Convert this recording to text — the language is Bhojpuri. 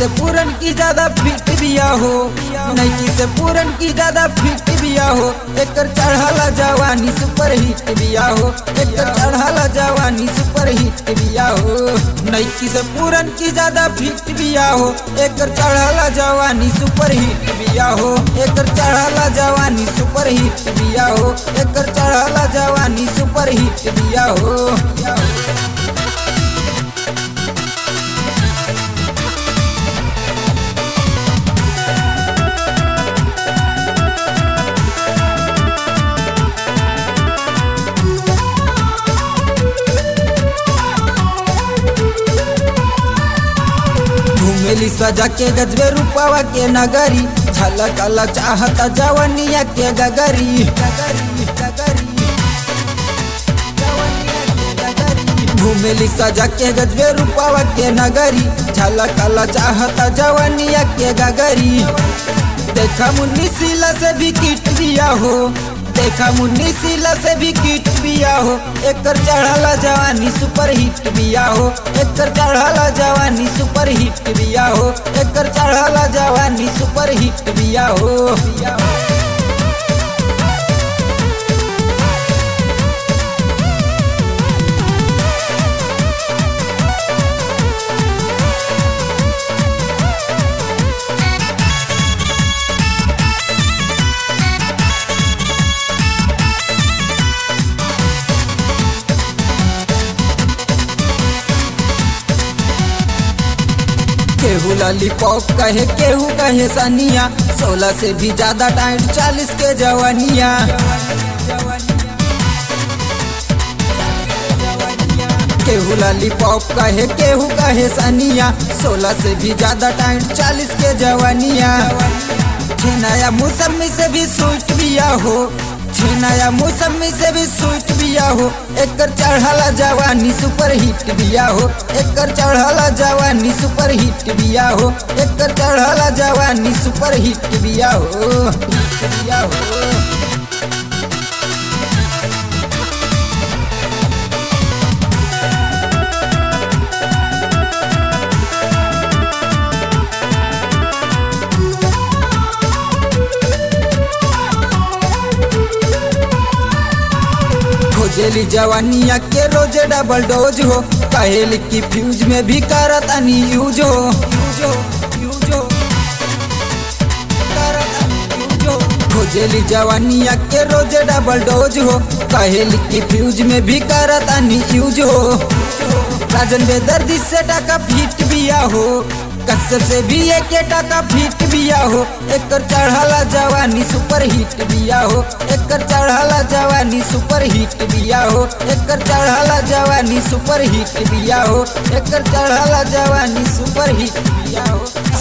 से पूरन की ज्यादा फिट बिया हो नैकी से पूरन की ज्यादा फिट बिया हो एकर चढ़ाला जवानी सुपर हिट बिया हो एकर चढ़ाला जवानी सुपर हिट बिया हो नैकी से पूरन की ज्यादा फिट बिया हो एकर चढ़ाला जवानी सुपर हिट बिया हो एकर चढ़ाला जवानी सुपर हिट बिया हो एकर चढ़ाला जवानी सुपर हिट बिया हो घूमेली सजा के गजबे रूपावा के नगरी झलक अलग चाहता जवनिया के गगरी गगरी गगरी घूमेली सजा के गजबे रूपावा के नगरी झलक अलग चाहता जवनिया के गगरी देखा मुन्नी सिला से भी किट दिया हो देखा मुन्नी सिला से भी किट बिया हो एकर चढ़ाला जवानी सुपर हिट बिया हो एकर चढ़ाला जवानी सुपर हिट बिया हो एकर चढ़ाला जवानी सुपर हिट बिया हो बिया हो केहू लॉलीपॉप कहे केहू कहे सनिया सोलह से भी ज्यादा टाइट चालीस के जवानिया केहू लॉलीपॉप कहे केहू कहे सनिया सोलह से भी ज्यादा टाइट चालीस के जवानिया नया मौसमी से भी स्वीट बिया हो नया मौसमी से भी स्वीट बिया हो एकर चढ़ाला जवानी सुपर हिट बिया हो एकर चढ़ाला जवानी सुपर हिट बिया हो एकर चढ़ाला जवानी सुपर हिट बिया हो हिट बिया हो खोजेली जवानिया के रोजे डबल डोज हो कहेली की फ्यूज में भी करत अनी यूज हो यूज हो यूज हो करत अनी यूज हो। खोजेली जवानिया के रोजे डबल डोज हो कहेली की फ्यूज में भी करत अनी यूज हो राजन बेदर्दी से टाका फिट बिया हो कसर से भी एक टाका फिट बिया हो एकर चढ़ाला जवानी सुपर हिट बिया हो एकर चढ़ाला जवानी सुपर हिट बिया हो एकर चढ़ाला जवानी सुपर हिट बिया हो एकर चढ़ाला जवानी सुपर हिट बिया हो